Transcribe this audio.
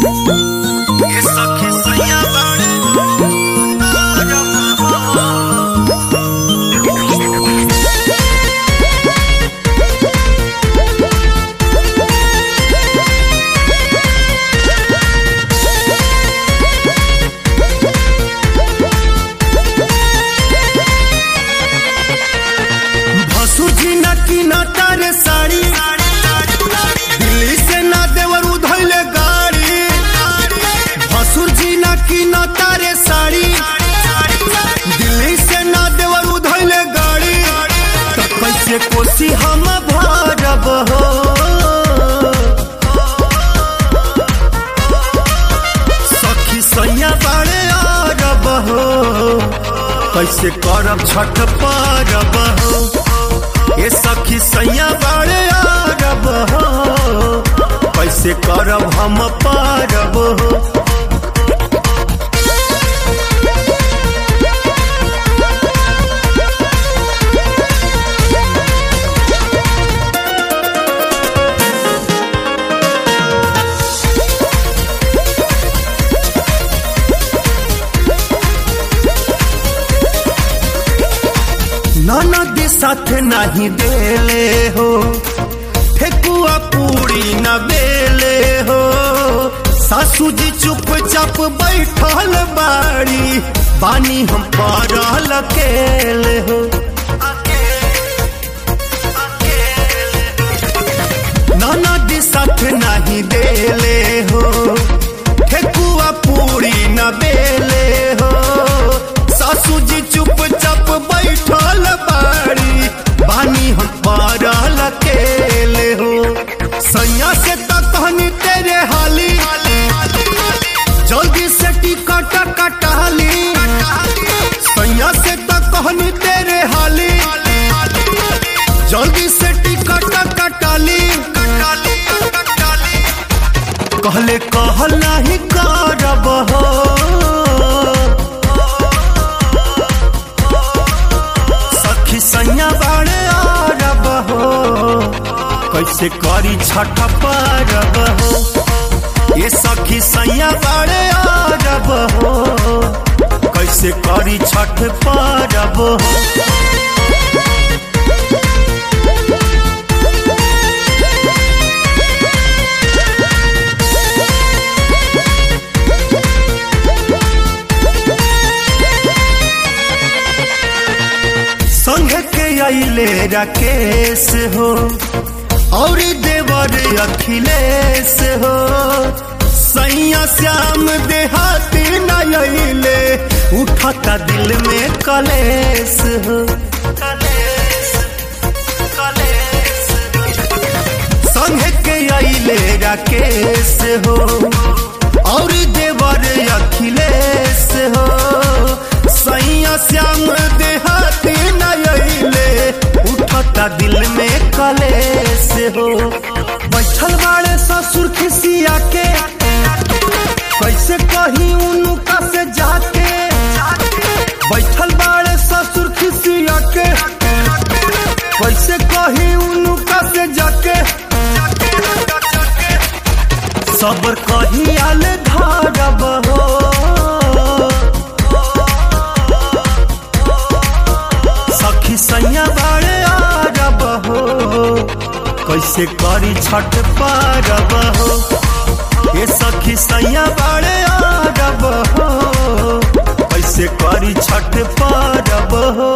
ये सखी सैया बाड़े भसुर जी न की न तारे साड़ी दिल्ली से ना देवर उधैले गाड़ी भसुर जी न की न तारे साड़ी दिल्ली से ना देवर उधैले गाड़ी तो कैसे कोसी हम भरब हो सखी सैया बाड़े अरब हो कैसे करब छठ परब हो ये सखी सैया बाड़े अरब हो कैसे करब हम परब हो ननद साथ नहीं देले हो ठेकुआ पूरी न बेले हो सासू जी चुपचाप बैठल बाड़ी बानी हम पड़ल अकेले हो ननद साथ नहीं देले हो ठेकुआ पूरी न बेले हो सासू जी चुपचाप बैठल बाड़ी बानी हम पड़ल अकेले हो सैया से तो कहनी तेरे हाली जल्दी से टिकट कटाली सैया से तो कहनी तेरे हाली जल्दी से टिकट कटाली कहले कहल नहीं करब हो सखी सैया बाड़े अरब हो कैसे करी छठ परब हो ये सखी सैया बाड़े अरब हो कैसे करी छठ परब हो संघ के अले राकेश हो और देवर अखिलेश हो सैया श्याम देहाती नले उठता दिल में कलेश हो संघ के अले राकेश हो और देवर अखिलेश हो सैया श्याम देहाती नले उठता दिल में कलेश हो बैठल बाड़े ससुर खिसिया के कैसे कही उनका से जाके बैठल बाड़े ससुर खिसिया के कैसे कही उनका से जाके सबर कही आल धारब हो सखी सैया बाड़े अरब हो कैसे करी छठ परब हो ये सखी सैया बाड़े अरब हो कैसे करी छठ परब हो